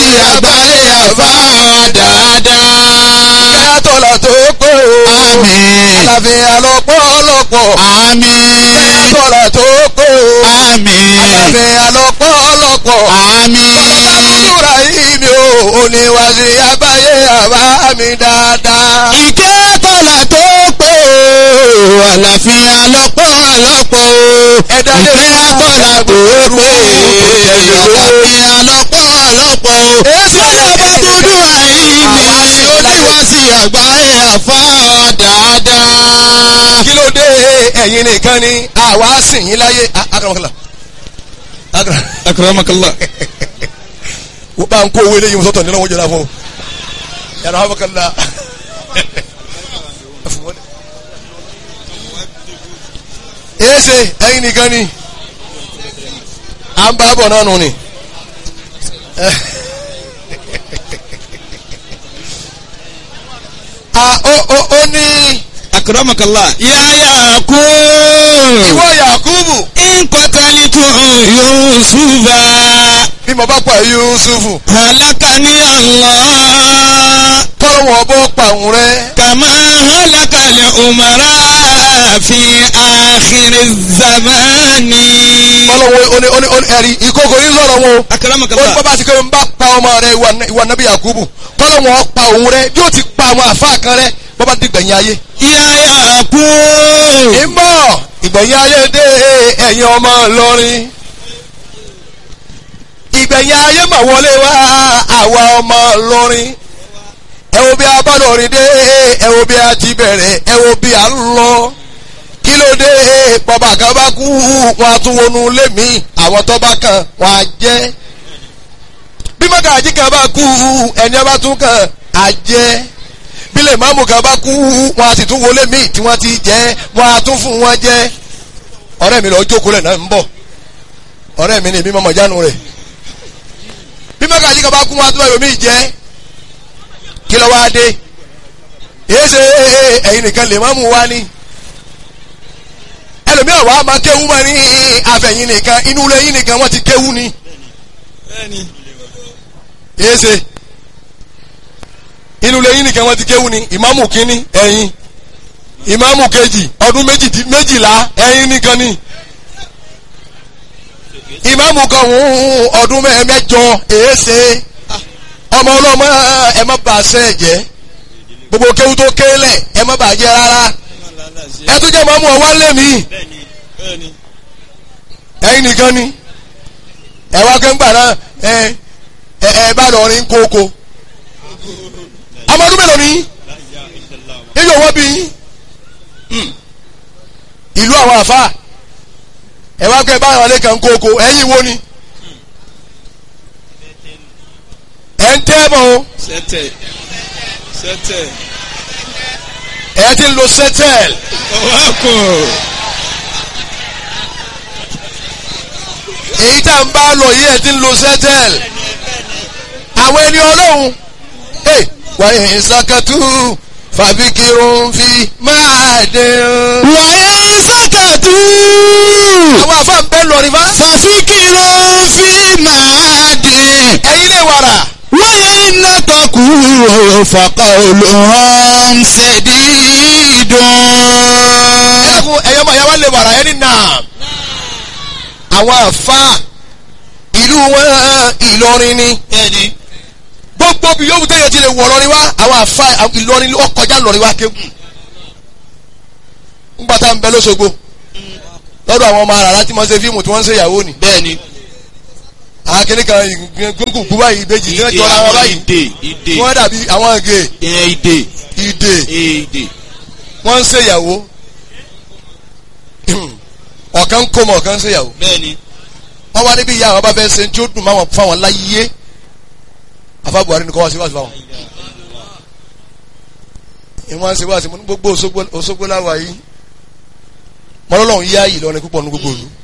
àgbáyé àbá dáadáa. kẹ́yà tọ́lá tó pé o. Àmín. àlàáfíà lọ́pọ̀lọpọ̀. Àmín. kẹ́yà tọ́lá tó pé o. Àmín. àlàáfíà lọ́pọ̀lọpọ̀. Àmín. Àdúrà yìí mi ò oníwàsí àgbáyé àbá mi dáadáa. Ìkẹ́ tọ́lá tó pé o, àlàáfíà lọ́pọ̀lọpọ̀ o. Ẹ̀dá lè Ìkẹ́ fún tọ́lá tó pé o, àlàáfíà lọ́pọ̀lọpọ̀ o. Èsì Báyọ̀ bá dúdú àìní, oníwàsí àgbáyé àfá dáadáa. Kí ló dé ẹ̀yin nìkan ni àwa sìn yín láyé. Akaramakala. Akara. Akramakallah. Wọ́n bá ń kó owó eléyìí sọ́tọ̀ nínú wọn jẹ́ra fún un. Yàrá Amakala. Èsì ẹ̀yin nìkan ni. À ń bá bọ̀ náà nù ni. Ah, ó ó ó ní Akramakallah. Yáyà kú. ìwọ Yakubu Nkọ́tàlítù Yusufa. bí mo bá pa Yusufu Halakani Allah. kọ́lọ́wọ́ bọ́ pa òun rẹ. Kàmá halakali umara fi àkìrì zamani. kọ́lọ́wọ́ oní oní oní ẹ̀rí ìkókò yín sọ̀rọ̀ wọn o. ó ní Akramakallah. bàbá àti kẹ́mi bá pa ọmọ rẹ ìwà ìwà nàbí Yakubu kọ́lọ́wọ́ pa òun rẹ yóò ti pa àwọn àfa kan rẹ bọ́bá ti gbẹ̀yìn ayé. Yáyà kú. ìmọ̀ ìgbẹ̀yìn ayé dé ẹ̀yin ọmọ Ìlọrin. ìgbẹ̀yìn ayé mà wọlé wá àwa ọmọ Ìlọrin. ẹ wo bí a bá lọrin dé ẹ wo bí a ti bẹ̀rẹ̀ ẹ wo bí a ń lọ. kí ló dé bàbá kan bá kú wọn a tún wọnú ilé mi àwọn tó bá kàn wọn á jẹ́. bí mọ́gàjí kan bá kú ẹni a bá tún kàn á jẹ́ bílẹ̀ máàmù kan bá kú wọn a sì tún wọlé míì tí wọ́n ti jẹ́ wọn a tún fún wọn jẹ́ ọ̀rẹ́ mi lọ jókòó lẹ̀ náà ń bọ̀ ọ̀rẹ́ mi ni èmi mọ̀mọ́ jánu rẹ̀ bí mọ́gàjí kan bá kú wọn a tún wọ́n míì jẹ́ kí ló wá dé èyí ṣe ẹ̀yin nìkan lè máàmù wá ní ẹlòmíràn wàá máa kéwú mọ́ ní àfẹ̀yìn nìkan inú ilé yín nìkan wọ́n ti kéwú ni èyí ṣe inú ilé yín nìkan wọ́n ti kéwú ni ìmáàmù kínní ẹ̀yin ìmáàmù kejì ọdún méjì- méjìlá ẹ̀yin nìkan ni ìmáàmù kan hùn ọdún mẹ́- mẹ́jọ èéṣe ọmọ ọlọ́mọ ẹ má bàa sẹ́ ẹ̀ jẹ́ gbogbo kéwú tó kélẹ̀ ẹ má bàa jẹ́ rárá ẹ tún jẹ́ ìmáàmù ọwọ́ lé mi ẹ̀yin nìkan ni ẹ wá kẹ́ńgbà náà ẹ ẹ ẹ bá lọ rin kókó ọmọ ọdún mélòó ni ibi òwò bí yín Hmm. ìlú àwọn àfa ẹ wá kẹ́ bá àwọn kan kókó ẹ̀yin wo ni ẹ̀ ń tẹ́ bọ̀ o Sẹ́tẹ̀. Sẹ́tẹ̀. ẹ̀ ti ń lo sẹ́tẹ̀l Ọwọ́kùn. èyí tá n bá lọ yìí ẹ̀ ti ń lo sẹ́tẹ̀l àwọn ẹni ọlọ́run ẹ̀ wàyí ìsàkàtú fàbíkirun fi máa dín. Wàyà sákàtú. àwọn àfa ń bẹ́ lọ rí bá. Fàfikìrò fi máa dín. ẹ̀yin lè wàrà. Wáyà iná tọkù fàkà olùhàn ṣèdídùn. ẹkún ẹyọ ọmọ ìyáwó lè wàrà ẹni nà. àwọn àfa ìlú wọn Ìlọrin ni. Bẹ́ẹ̀ni. gbogbo bí yóò tẹ̀yẹ ti lè wọ̀ lọ́rin wá àwọn àfa Ìlọrin ó kọjá lọ́rin wá kéwù. ńgbà tá à ń bẹ lọ́sọ̀gbọ̀ lọ́dọ̀ àwọn ọmọ àràrá tí wọ́n ṣe fíìmù tí wọ́n ń ṣe ìyàwó ni. Bẹ́ẹ̀ni. àwọn kìnnì kan gbogbo gbogbo báyìí ìbejì tí wọ́n jọra wọn báyìí. Ìdè. Ìdè. wọ́n dàbí àwọn ìgè Ìyẹn ìdè. ìdè Ìdè. wọ́n ń ṣe ìyàwó. ọ̀kan kó mọ̀ ọ̀kan ń ṣe ìyàwó. Bẹ́ẹ̀ni. wọ́n wá níbi ìyá àwọn bá fẹ́ ṣe tí ó dùn máwọn fáwọn láyé afa Buhari ni kọ́ wá sí wáṣí fáwọn. ìwọ́n ṣe wáṣí mo ní gbogbo Òṣogbo Òṣogbo láwa yìí mọ́lọ́lọ́hún yá yìí lọ́rin púpọ̀ ní gbogbo ìlú.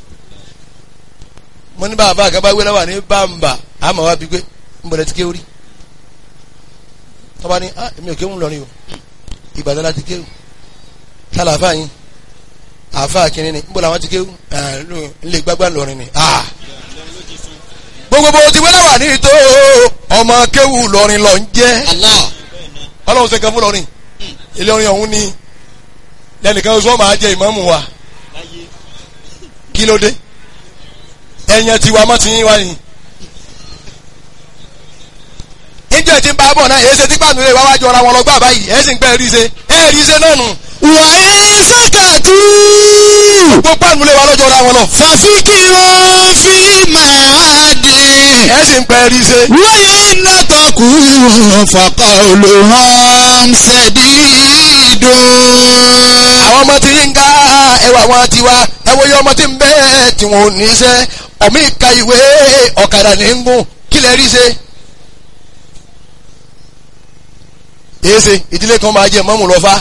mo ní bàbá àgàbà wé láwà ní bàmbà àmọ́ wá bí pé ń bọ̀dẹ̀ ti ké orí. tọ́ba ní ah èmi ò kéwù lọ́rin o Ìbàdàn láti kéwù tálàfà yín àfà kìnínní ń bọ̀ làwọn ti kéwù ẹ̀ ń lè gbágbá lọ́rin ni. ah gbogbo bó ti wẹ́lẹ̀ wà ní ìtò ọmọ kéwù lọrin lọ ń jẹ́ Allah. ọlọ́run ṣe kan fún lọrin ilé orin ọ̀hún ni lẹ́nìkan oṣù wọn máa jẹ ìmáàmù wa kí ló dé ẹ̀yàn tiwa mọ́ ti yín wá yìí níjẹ́ tí ń bá bọ̀ náà èyí ṣe tí pàánù rẹ̀ wá wájú ọ̀ra wọn lọ gbà báyìí ẹ̀ sì ń pẹ́ rí ṣe ẹ̀ rí ṣe náà nù wà á sàkàtú. gbogbo pàánù rẹ̀ wá lọ́jọ́ ọ̀ra wọn lọ fàfikìrò fílímù àdì. ẹ̀ sì ń pẹ́ rí ṣe wáyé nàtọ̀kù fọkọ̀ olùhàn ṣẹ̀dídùn. àwọn ọmọ tí yín ká ẹwà wọn ti wá ẹwọ yọ ọmọ tí ń bẹ tí wọn ò ní iṣẹ́ ọmọ ìka ìwé ọ̀kadà ní ń gùn kí lẹ rí ṣe. èsè ìdílé kan máa jẹ mọ́mù lọ́fà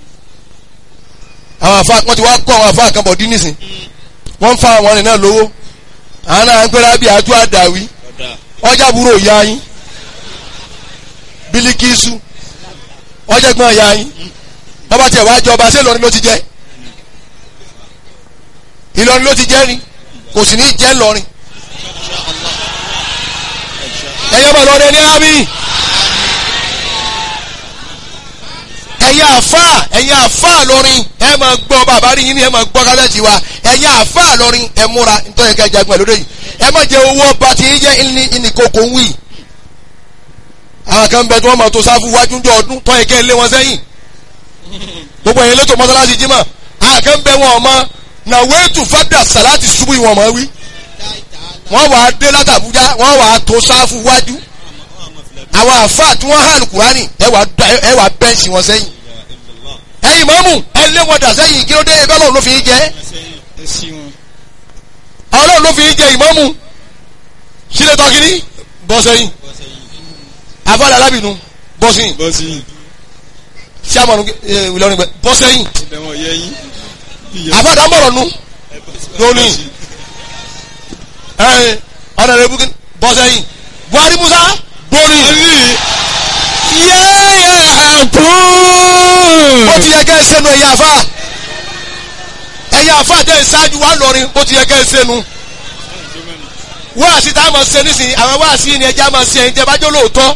àwọn àfa wọn ti wá kọ́ àwọn àfa kan bọ̀ dín nísìn wọ́n ń fa àwọn ọ̀rìn náà lówó àwọn náà ń pẹ́rẹ́ bí àtú àdàwí ọjà burú ìyá yín bílíkìsù ọjà gbọ́n ìyá yín bàbá tiẹ̀ wá jọba ṣé Ìlọrin ló ti jẹ́ Ìlọrin ló ti jẹ́ ni kò sì ní jẹ́ Ìlọrin ẹ̀yẹ́ bọ̀ lọ́dẹ ní àmì ẹ̀yẹ́ àfà ẹ̀yẹ́ àfà lọ́rin ẹ̀ máa gbọ́ bàbá rí yín ni ẹ̀ máa gbọ́ kálẹ̀jì wa ẹ̀yẹ́ àfà lọ́rin ẹ̀ múra nítorí ẹ̀ka ìjagun ẹ̀ lóde yìí ẹ̀ má jẹ́ owó ọba tí yín jẹ́ ìní ìnìkókò ń wì àwọn kan bẹ tí wọ́n máa tó sáfù wájú jọ ọdún tọ́ ẹ̀kẹ́ lé wọn sẹ́yìn gbogbo ẹ̀yin lẹ́tọ̀ mọ́sálásí jímọ̀ àkànbẹ wọn ọmọ na wéètù fada salati ṣubú ìwọ̀n ọmọ wí wọ́n wà á dé látàbújá wọ́n wà á tó sáfù wájú àwọn àfáà tí wọ́n hàn kúránì ẹ wà á- ẹ wà á bẹ́ǹsì wọn sẹ́yìn ẹ̀yin mọ́mù ẹ lé wọn dà sẹ́yìn kí ló dé ẹgbẹ́ ọlọ́run ló fi í jẹ́ ọlọ́run ló fi í jẹ́ ìmọ́mù sílẹ̀ tọ́kìní bọ́ sẹ́yìn àfáà alábìnú bọ́ sẹ́yìn bọ́sì sàmọ̀nù Ìlọrin gbẹ bọ́ sẹ́yìn ibẹ̀ wọ̀n yẹ yín. àfáà dámọ̀rọ̀ nu lónìí ẹ ọ̀nà rẹ̀ bukín bọ́ sẹ́yìn Buhari Musa borí yáyà kú. ó ti yẹ kẹ́ ẹ sẹ́nu ẹ̀yà àfáà ẹ̀yà àfáà jẹ́ ìṣáájú wa lọ́rin ó ti yẹ kẹ́ ẹ sẹ́nu wáàsí tá a máa ṣe nísìnyí àwọn wáàsí yìí ni ẹja máa ṣe ẹ̀yin tẹ́ bá jẹ́ lóòótọ́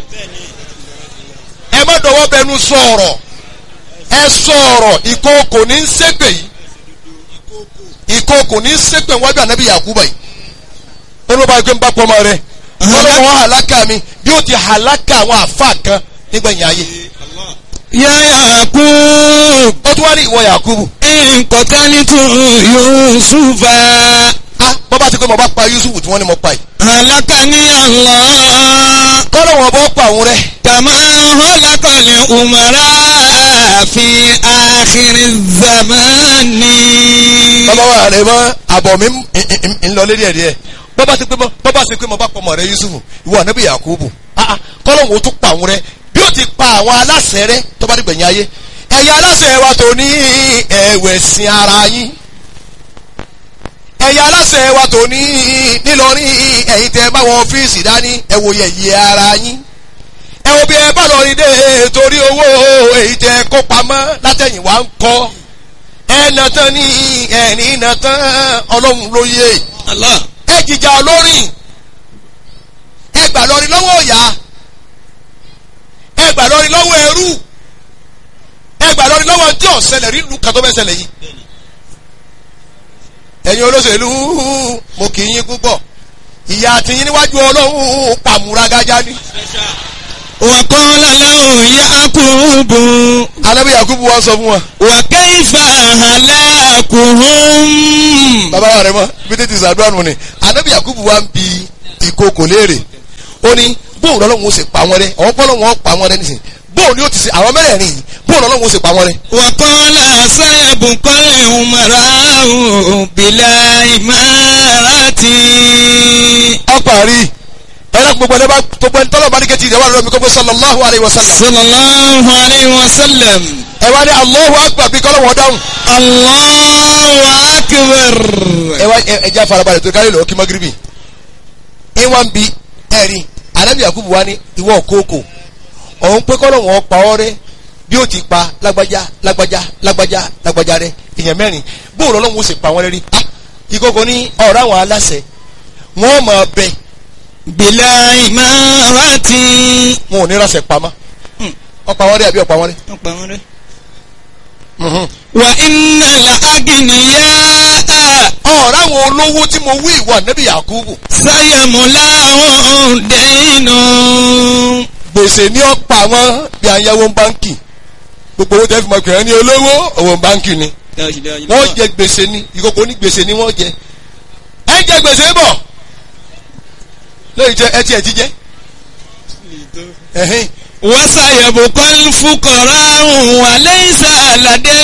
ẹ má dọwọ́ bẹnu sọ̀rọ̀ ẹ sọ̀rọ̀ ìkookò ní í ṣépè yìí ìkookò ní í ṣépè wájú ànábì Yakuba yìí ó ló bá gbé ń bá pọ́nmọ́ rẹ ọlọ́run wọn hàlákà mi bí ó ti hàlákà àwọn àfa kan nígbẹ̀yìn ayé yáyà kú. ó tún wá ní ìwọ Yakubu nkọ̀tánítù yusufa. ah bọ́ bá ti pé mo bá pa Yusuf tí wọ́n ní mo pa yìí halakani Allah. kọ́lọ́ wọn bọ́ pa òun rẹ kama halakali umara fi akhiri zamani. bàbá wa rẹ mọ àbọ̀ mi ń- ń- ń- ń lọ lérí ẹ̀ díẹ̀ bọ́ bá ti pé mo bọ́ bá ti pé mo bá pa ọmọ rẹ Yusuf ìwọ ànábì Yakubu ah ah kọ́lọ́ wọn ó tún pa òun rẹ bí ó ti pa àwọn aláṣẹ rẹ tó bá dìgbẹ̀yìn ayé ẹ̀yà aláṣẹ wa tó ní ẹ̀wẹ̀sìn ara yín ẹ̀yà aláṣẹ wa tó ní nílọrin ẹ̀yin tẹ́ bá wọn ọ́fíìsì dání ẹ wo yẹ̀yẹ́ ara yín ẹ wo bí ẹ bá lọ rí dé torí owó èyí tẹ́ kó pamọ́ látẹ̀yìn wá ń kọ́ ẹ nà tán ní ẹ̀rín nà tán ọlọ́run ló yé Allah. ẹ jìjà olórin ẹ gbà lọrin lọ́wọ́ ọ̀yà ẹ gbà lọrin lọ́wọ́ ẹrú ẹ gbà lọrin lọ́wọ́ tí ò ṣẹlẹ̀ rí lu kàtó bẹ́ẹ̀ ṣẹlẹ̀ yìí ẹ̀yin olóṣèlú mo kì í yín púpọ̀ ìyá àtìyín níwájú ọlọ́run pàmùrágájá ni وقال له يعقوب alábí yakubu wa sọ fún wa وكيف هلاكهم bàbá wa rẹ mọ bí tètè sàdúrà nù ni alábí yakubu wa ń bi ìkookò léèrè ó ní bóun lọ́lọ́run ó sì pa wọn rẹ àwọn pọ́lọ́ wọn pa wọn rẹ nísìnyí bóun ni ó ti ṣe àwọn mẹ́rẹ̀ẹ̀rin yìí bóun lọ́lọ́run ó sì pa wọn rẹ. وقال سيبقى الأمراء بلا إمارة ọparí ẹlẹ́kùn gbogbo ẹni bá gbogbo ẹni tọ́lọ̀ bá ní kẹ́tì ìdẹ́wà lọ́mi kọ́kọ́ sallallahu alayhi wa sallam صلى الله عليه وسلم ẹ wá ní Allahu akbar bí kọ́lọ̀ wọn dáhùn الله أكبر ẹ wá ẹ jẹ́ àfarabalẹ̀ tó kárí lọ́ọ́ kí magiribi ẹ wá ń bi ẹ̀rí anabi yakubu wa ní ìwọ kókò ọ̀hún pé kọ́lọ̀ wọn pa ọ́ rẹ bí ó ti pa lágbájá lágbájá lágbájá lágbájá rẹ èèyàn mẹ́rin bóòrò ọlọ́run ó sì pa wọ́n rẹ rí ah ìkókò ní ọ̀rọ̀ àwọn aláṣẹ wọ́n máa bẹ bìlà ìmọ̀ràtì. wọn ò ní ránṣẹ́ pamọ́ Hmm. ọ̀pá wọn rí àbí ọ̀pá wọn rí. wọ́n pa wọ́n rẹ́. Mhm. wà iná la agìnìyà ọ̀rọ̀ àwọn olówó tí mo wí ìwà níbi Yakubu sáyẹ̀mùlá ọ̀hún dẹ́nu. gbèsè ní ọ̀pá wọn bí ayáwó báńkì gbogbo owó tẹ́ fi mọ̀ pé ẹni olówó owó báńkì ni wọ́n jẹ gbèsè ni ìkókó ní gbèsè ni wọ́n jẹ ẹ jẹ gbèsè bọ̀ lóyún jẹ ẹ tiẹ̀ ti jẹ ẹ̀hìn wọ́sàyẹ̀bù kọ́lùfùkọ̀rọ̀ ọ̀hún wà lẹ́yìn àlàdé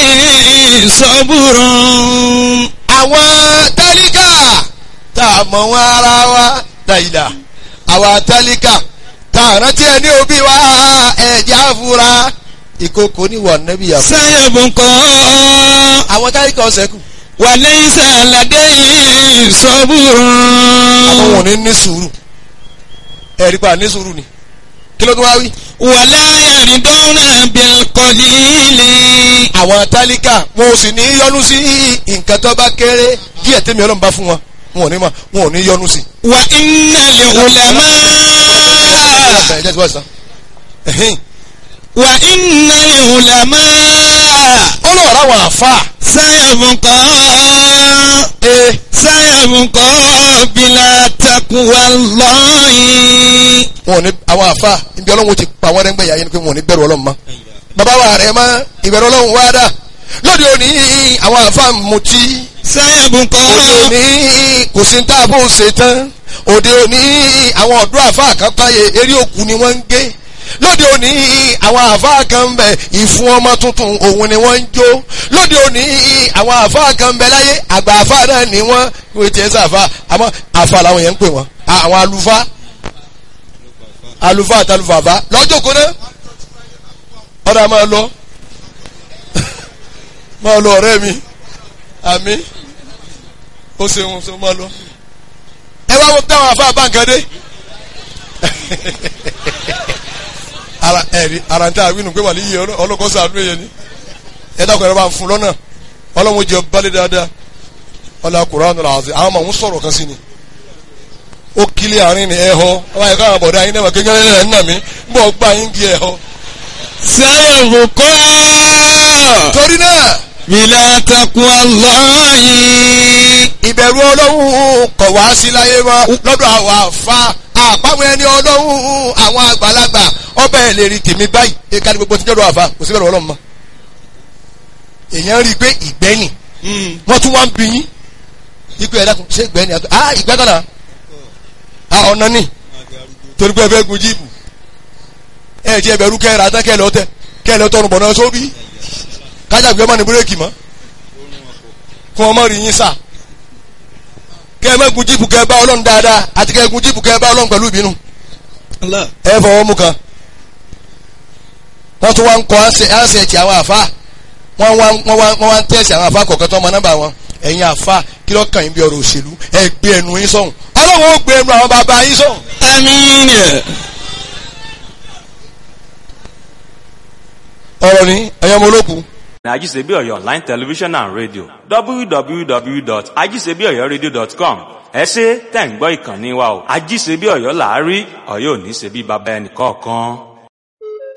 sọ́bùrún. àwọn tálíkà tá a mọ̀ wọn ara wa dàìdà àwọn tálíkà tá a rántí ẹ ní òbí wa ẹ̀jẹ̀ àfúrá ìkókó ní wà níbi Yakubu sáyẹ̀bù kọ́ àwọn tálíkà ọ̀sẹ̀ kù wà lẹ́yìn àlàdé àwọn wọn ò sọ́bùrún. ní ní sùúrù ẹ̀rí pa ní sùúrù ni kí ló tún wá wí. wàlá yàrídọ́nà bílkọ̀lìlì. àwọn tálíkà wọn ò sì ní yọnu sí nǹkan tó bá kéré díẹ̀ tẹ́mi ọlọ́run bá fún wọn wọn ò ní ma wọn ò ní yọnu sí. wà iná lè wùlẹ̀mọ́. ẹ jẹ́ ti wá sàn. ẹ̀hìn. wà iná lè wùlẹ̀mọ́. ó lọ rà wọn àfa. sáyẹ̀bù kọ́. ee sáyẹ̀bù kọ́ bílà takuwa lọ́yìn. wọn ò ní àwọn àfa ibi ọlọ́run ti pa wọ́n rẹ́ngbẹ̀yà yẹn ni pé wọn ò ní bẹ̀rù ọlọ́run mọ́. bàbá wa rẹ̀ mọ́ ìbẹ̀rù ọlọ́run wá dà lóde òní àwọn àfa mutí sáyẹ̀bù kọ́. òde òní kò sí tá a bó ṣe tán òde òní àwọn ọ̀dọ́ àfa kan táyé eré òkú ni wọ́n ń gé lóde òní àwọn àfa kan ń bẹ ìfún ọmọ tuntun òun ni wọ́n ń jó lóde òní àwọn àfa kan ń bẹ láyé àgbà àfa náà ni wọ́n wọ́n ti ẹ̀ sàfà àmọ́ àfa làwọn yẹn ń pè wọ́n àwọn àlùfáà àlùfáà àtàlùfàfà lọ́jọ́ kó náà ọ̀dà máa lọ máa lọ ọ̀rẹ́ mi àmì ó ṣeun ṣe máa lọ. ẹ wá wọ́n táwọn afá báńkàdé. ara ẹ̀rí ara ń tẹ́ àwínú pé wà ní iye ọlọ́kọ́ sàánú yẹn ni ẹ dákun ẹ̀rọ bá ń fún lọ́nà ọlọ́run jẹ balẹ̀ dáadáa ọlọ́run Kùránì làásì àwọn ọmọ òun sọ̀rọ̀ kan sí ni ó kílẹ̀ àárín ni ẹ̀ họ ọba ẹ̀ka àwọn bọ̀dá yín náà kékeré ẹ̀ ń nà mí ń bọ̀ gbà yín di ẹ̀ họ. sáyẹ̀bù kọ́. torí náà bílà takuwa lọ́yìn. ìbẹ̀rù ọlọ́run kọ̀ wá sí láyé mọ́ lọ́dọ̀ àwọn àfa àpamọ́ ẹni ọlọ́run àwọn àgbàlagbà ọbẹ̀ ẹ̀ lè rí tèmi báyìí ẹ̀ka ní gbogbo tí jọ́dọ̀ àfa kò sí bẹ̀rù ọlọ́run mọ́. èèyàn rí i pé ìgbẹ́yìn wọ́n tún wá ń bí yín ikú ẹ̀dá kan ṣé ìgbẹ́yìn àti ah ìgbẹ́ kan náà ah ọ̀nà ni torí pé ẹ fẹ́ gun jíìpù ẹ ti ẹbẹ̀rù kẹ́ ẹ rà tán kẹ́ ẹ lọ tẹ kẹ́ ẹ lọ tọrùn bọ̀ náà sóbì kájàgbé ọmọ ní búrẹ́kì mọ́ fún ọmọ rí yín sà kẹ́ ẹ má gun jíìpù kẹ́ ẹ bá ọlọ́run dáadáa àti kẹ́ ẹ gun jíìpù kẹ́ ẹ bá ọlọ́run pẹ̀lú ìbínú ẹ fọwọ́ mú kan wọ́n tún wá ń kọ́ ánṣẹ́ẹ̀tì àwọn àfa wọ́n wá wọ́n wá wọ́n wá ń tẹ̀sí àwọn àfa kọ̀ọ̀kan tó ọmọ nọ́mbà wọn ẹ̀yin àfa kí ló kàn yín bí ọ̀rọ̀ òṣèlú ẹ gbé ẹnu yín sọ̀hún ọlọ́run ó gbé ẹnu àwọn bàbá yín sọ̀hún. àmín. ọ̀rọ̀ ni ẹ̀yọ́ ọmọ olókùn Ajisebi Oyo online television and radio www.ajisebiọyọradio.com ẹ ṣé tẹ̀ ń gbọ́ ìkànnì wa o Ajisebi Ọ̀yọ́ làárí Ọ̀yọ́ ò ní ṣe bí baba ẹnì kọ̀ọ̀kan.